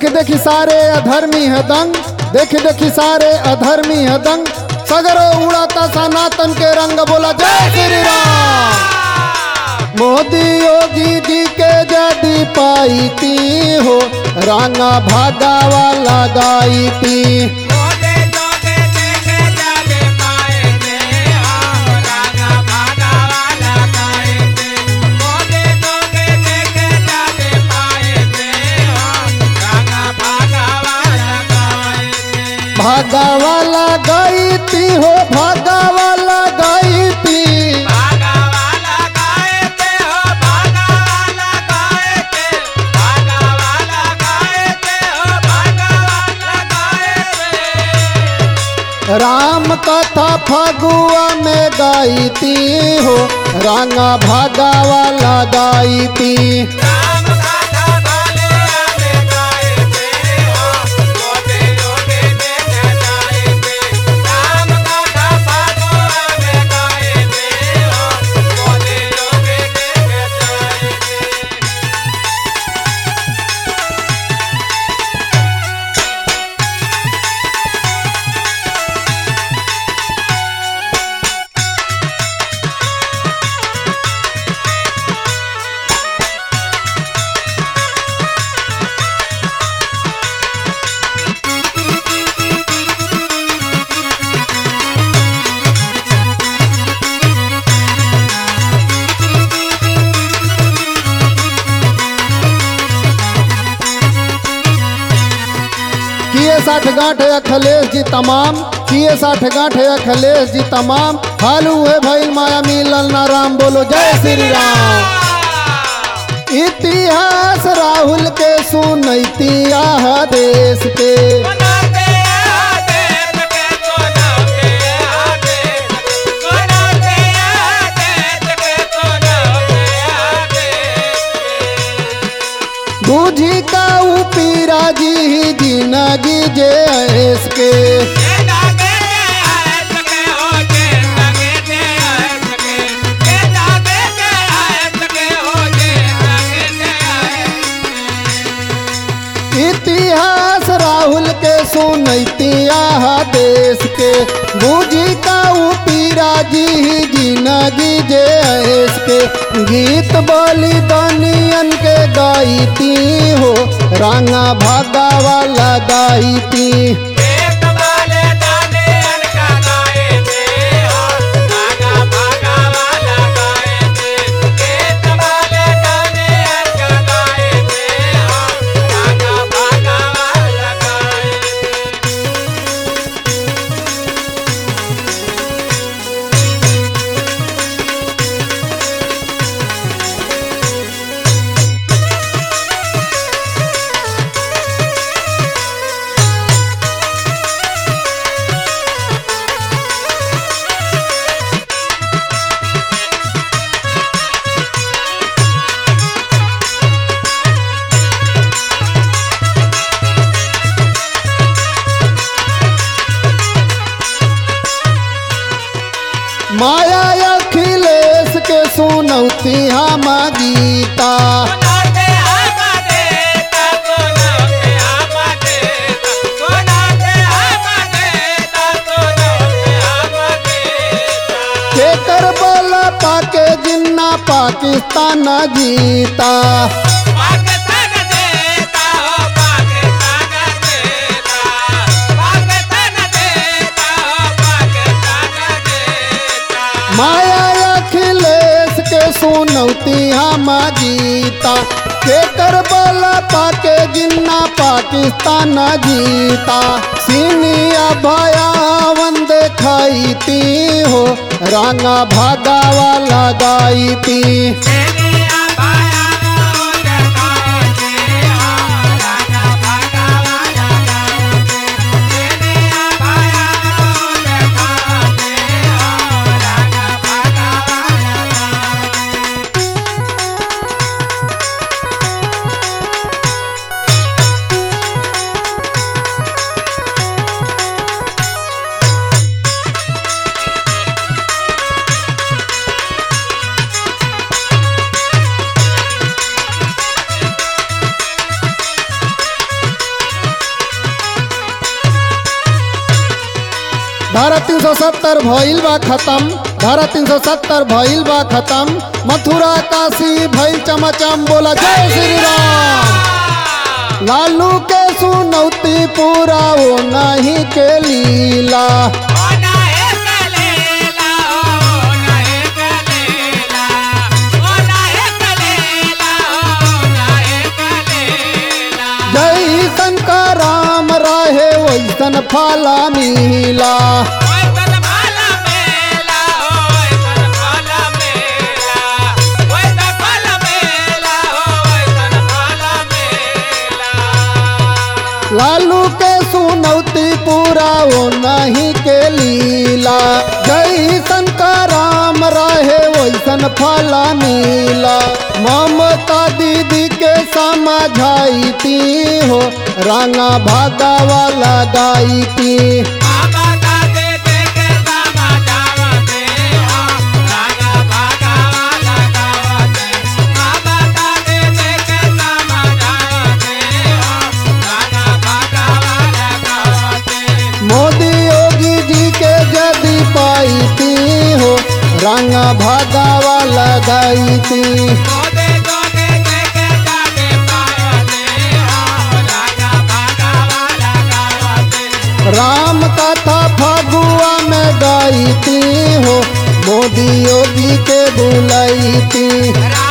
देखी सारे अधर्मी है दंग देख देखी सारे अधर्मी है दंग सगरो उड़ाता सनातन के रंग बोला जय श्री राम मोदी योगी जी के जदी पाई ती हो रांगा भागा वाला गाई ती मोदे जोगे देखे जागे पाए थे हम रागा भागा वाला गाए थे मोदे जोगे देखे जागे पाए थे हम रागा भागा वाला गाए थे भागा वाला गाई ती हो भागा वाला गाई ती भागा वाला गाए थे हो भागा वाला गाए थे भागा वाला गाए थे हो भागा वाला गाए थे राम कथा फगुआ में गाई ती हो रांगा भागा वाला गाई ती राम गाथा भाले आले गाए थे हो मोदे जोगे देखे जाए थे राम गाथा भागवा में गाए थे हो मोदे जोगे देखे जाए थे किए साठ गांठ अखिलेश जी तमाम किए साठ गांठ अखिलेश जी तमाम हालू है भाई माया मिलल ना राम बोलो जय श्री राम इतिहास राहुल के सुनैती आह देश के कोनाते आदेश के कोनाते आदेश कोनाते आदेश के कोनाते आदेश बूझी का उपीरा जी ही जिंदगी जे ऐस के ये लागे के आयत के हो जे लागे के आयत के ये लागे के आयत के हो जे लागे के आयत इतिहास राहुल के सुनैती आह देश के बूझी का उपीरा जी ही जिंदगी जे ऐस के गीत बोली दनियन के गाईती हो रांगा भागा वाला गाईती एक वाले दाने अनका गाए थे और भागा भागा वाला गाए थे एक वाले दाने अनका गाए थे और भागा भागा वाला गाए थे माया अखिलेश के सुनौती हम गीता कोनाते आमा देता कोनाते आमा देता कोनाते आमा देता कोनाते आमा देता केकर बोला पाके जिन्ना पाकिस्तान जीता पाकिस्तान देता हो पाकिस्तान देता पाकिस्तान देता हो पाकिस्तान देता माया अखिलेश के सुनौती हम गीता केकर बोला पाके जिन्ना पाकिस्तान जीता सीनिया भया वंदे खाईती हो रांगा भागा वाला गाईती सेनिया भाया नो जगाते हो राजा भागा वाला गाते सेनिया भाया नो जगाते हो राजा भागा वाला गाते धारा तीन सौ सत्तर भइल बा खत्म धारा तीन सौ सत्तर भइल बा खत्म मथुरा काशी भइल चमचम बोला जय श्री राम लालू के सुनौती पूरा वो नहीं के लीला जैसन का राम रहे वैसन फला मिला लालू के सुनौती पूरा वो नहीं के लीला जैसन का राम रहे वैसन फला मिला ममता दीदी के समझाई ती हो रंगा भागा वाला गाई थी मोदी योगी जी के जदी पाई थी हो रंगा भागा वाला गाई थी राम कथा फगुआ में गाई थी हो मोदी योगी के बुलाई थी राम